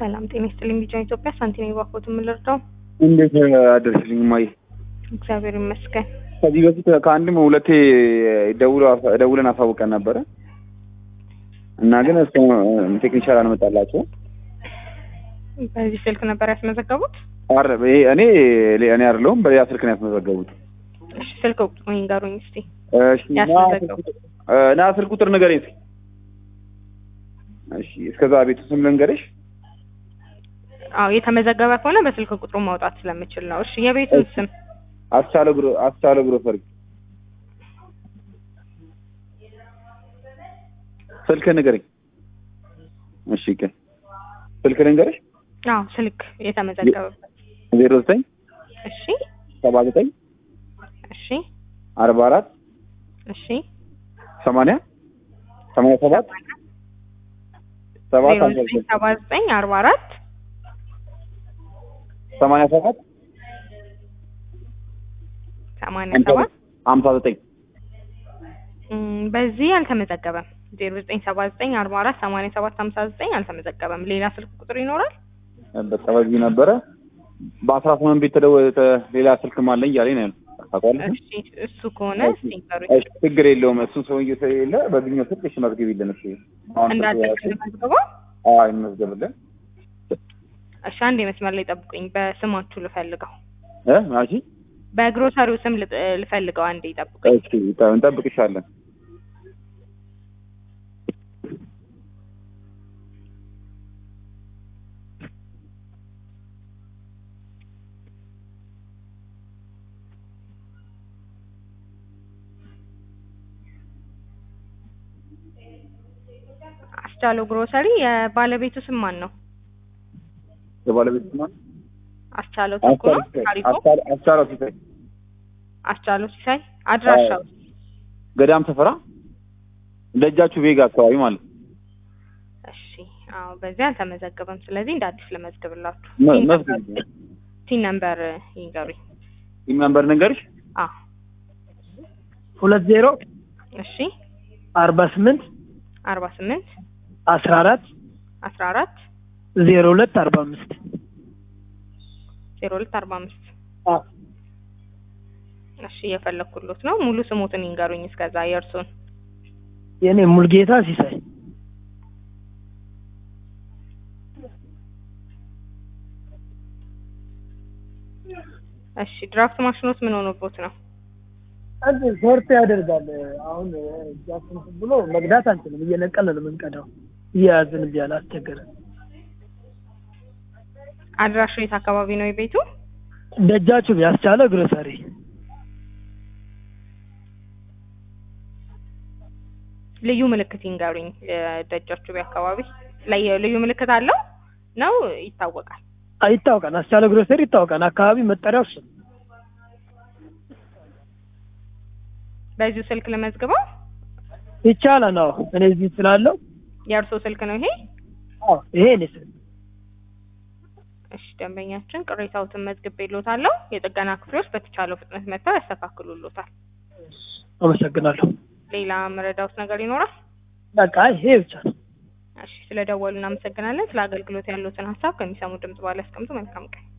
ሰላም ጤና ይስጥልኝ። ቢጫን ኢትዮጵያ ሳንቲም የባኮት የምንረዳው እንዴት አደርስልኝ ማይ እግዚአብሔር ይመስገን። ከዚህ በፊት ከአንድም ሁለቴ ደውሎ ደውለን አሳውቀን ነበረ እና ግን እስከ ቴክኒሻል አልመጣላቸውም። በዚህ ስልክ ነበር ያስመዘገቡት? አረ ይሄ እኔ እኔ አይደለሁም በሌላ ስልክ ነው ያስመዘገቡት። እሺ ስልክ ቁጥሩን ይንገሩኝ እስቲ። እሺ ና ያስመዘገቡት ና ስልክ ቁጥር ንገረኝ እስኪ። እሺ እስከዛ ቤቱ ስም ልንገርሽ። አዎ የተመዘገበ ከሆነ በስልክ ቁጥሩ ማውጣት ስለምችል ነው። እሺ የቤቱን ስም አስቻለ ግሮ አስቻለ ግሮሰሪ ስልክ ንገረኝ። እሺ ቀ ስልክ ልንገርሽ አዎ ስልክ የተመዘገበበት ዜሮ ዘጠኝ እሺ ሰባ ዘጠኝ እሺ አርባ አራት እሺ ሰማንያ ሰማንያ ሰባት ሰባት ዜሮ ሀምሳ ዘጠኝ ዘጠኝ ሰባ ዘጠኝ አርባ አራት ሰማንያ ሰባት ሰማንያ ሰባት ሀምሳ ዘጠኝ እም፣ በዚህ አልተመዘገበም። ዜሮ ዘጠኝ ሰባ ዘጠኝ አርባ አራት ሰማንያ ሰባት ሀምሳ ዘጠኝ አልተመዘገበም። ሌላ ስልክ ቁጥር ይኖራል? በቃ በዚህ ነበረ። በአስራ ስምንት ቤት ተደወ- ተ- ሌላ ስልክም አለኝ እያለኝ ነው ያለው። ታውቃለህ? እሺ እሱ ከሆነ እስቲ ንገሩኝ። እሺ ችግር የለውም። እሱ ሰውዬው ስለሌለ በዚህኛው ስልክ እሺ መዝግቢልን። እሺ አሁን ስልክ እንዳትልክ ያዝኩ። ልመዝግበው? አዎ ይመዝገብልን። እሺ አንድ መስመር ላይ ጠብቁኝ። በስማችሁ ልፈልገው። እ ማሺ በግሮሰሪው ስም ልጥ- ልፈልገው። አንዴ ጠብቁኝ። እሺ ታ- እንጠብቅሻለን። አስቻለው ግሮሰሪ የባለቤቱ ስም ማን ነው? የባለቤት ስማ አስቻለው ተኩ ነው? ታሪኩ አስቻለው ሲሳይ አስቻለው ሲሳይ አድራሻው ገዳም ሰፈራ ደጃችሁ ቬጋ አካባቢ ማለት ነው። እሺ አዎ በዚህ አልተመዘገበም። ስለዚህ እንደ አዲስ ልመዝግብላችሁ። መ- ቲን መዝግብ። ነምበር- ቲን ነምበር ይንገሩኝ። ይህ ነምበር ንገርሽ አዎ ሁለት ዜሮ እሺ አርባ ስምንት አርባ ስምንት አስራ አራት አስራ አራት ዜሮ ሁለት አርባ አምስት ዜሮ ሁለት አርባ አምስት እሺ እየፈለኩሎት ነው። ሙሉ ስሞትን ይንገሩኝ እስከዛ የእርሱን። የእኔ ሙልጌታ ሲሳይ እሺ ድራፍት ማሽኖት ምን ሆኖቦት ነው? አንድ ሾርት ያደርጋል። አሁን እጃችን ብሎ መቅዳት አንችልም። እየነቀልን ነው የምንቀዳው። እየያዝን ቢያል አስቸገረ። አድራሻው የት አካባቢ ነው የቤቱ? ደጃችሁ ያስቻለ ግሮሰሪ ልዩ ምልክት ይንገሩኝ። ደጃችሁ አካባቢ ላይ ልዩ ምልክት አለው ነው ይታወቃል? ይታወቃል። አስቻለ ግሮሰሪ ይታወቃል። አካባቢ መጠሪያው እሱ ነው። በዚሁ ስልክ ለመዝግበው። ይቻላል። አዎ እኔ እዚህ ስላለው የእርሶ ስልክ ነው ይሄ? አዎ ይሄ እኔ ስል እሺ ደንበኛችን ቅሬታዎትን መዝግቤልዎታለሁ። የጥገና ክፍሎች በተቻለው ፍጥነት መጥተው ያስተካክሉልዎታል። አመሰግናለሁ። ሌላ መረዳዎት ነገር ይኖራል? በቃ ይሄ ብቻ ነው። እሺ ስለደወሉ እናመሰግናለን። ስለ አገልግሎት ያሉትን ሀሳብ ከሚሰሙ ድምጽ ባለ ያስቀምጡ። መልካም ቀን።